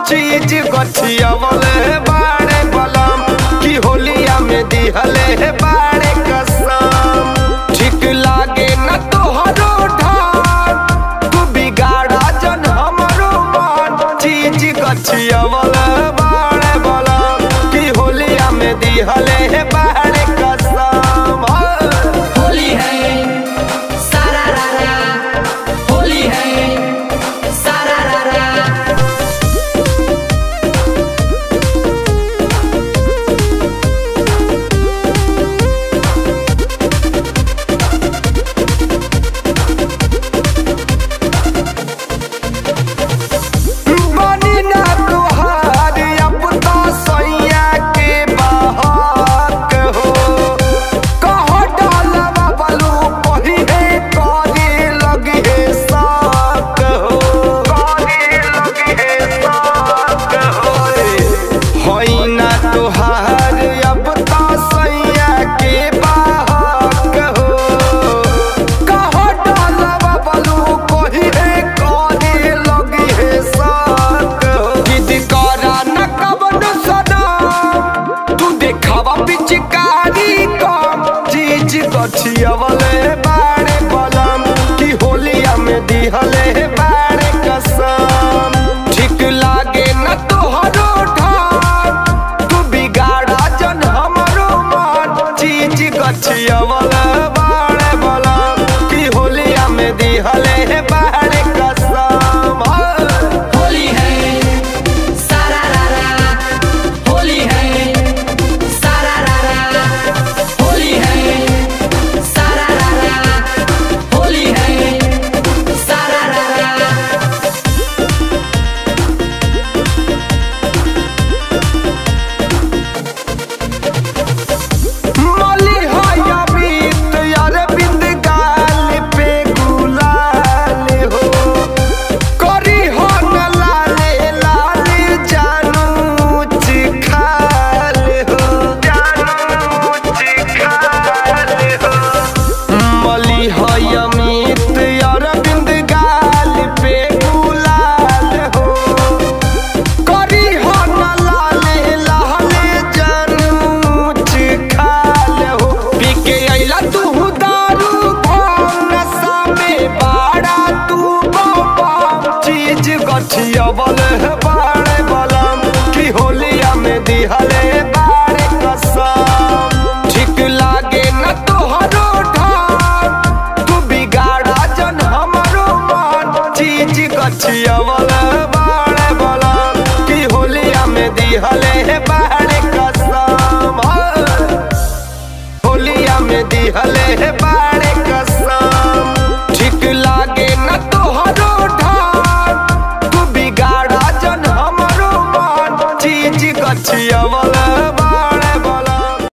चीज गछियवले बाड़े बलम की होलिया में दिहले बाड़े कसम ठीक लागे न तोहरो ढान तू बिगाड़ा जन हमरो मन चीज गछियवले बाड़े बलम की होलिया में दिहले बाड़े कसम होली है सारा रारा होली है सारा रारा बनी ना तोहार अब तो सैया के बहक हो कह डालवा बलू पहिरे करे लगे साक हो करे लगे साक हो होई ना तोहार अब तो सैया के बहक हो कह डालवा बलू पहिरे करे लगे साक हो जिद करा न कवन सनम तू देखावा पिचकारी कम चीज गछियवले बाड़े बलम की होलिया में दिहले बाड़े कसम ठीक लागे न तोहरो ढान तू बिगाड़ा जन हमरो मन चीज गछियवले बाड़े बलम की होलिया में दिहले बाड़े कसम होली है सारा रारा होली है सारा रारा होली है सारा रारा होली है सारा रारा मली हाया बीत यार बिंद गाल पे गुलाल हो करी हो न लाले लाले जानू चिखाल हो जानू चिखाल हो मली हाया मीत यार बिंद गाल पे गुलाल हो करी हो न लाले लाले जानू चिखाल हो पी के अइला तू दारू भांग नशा में बाड़ा तू बम चीज गछियवल बाड़े बलम की होलिया में दिहले बाड़े कसम ठीक लागे न तोहरो ढान तू बिगाड़ा जन हमरो मन चीज गछियवल बाड़े बलम की होलिया में दिहले बाड़े कसम होलिया में दिहले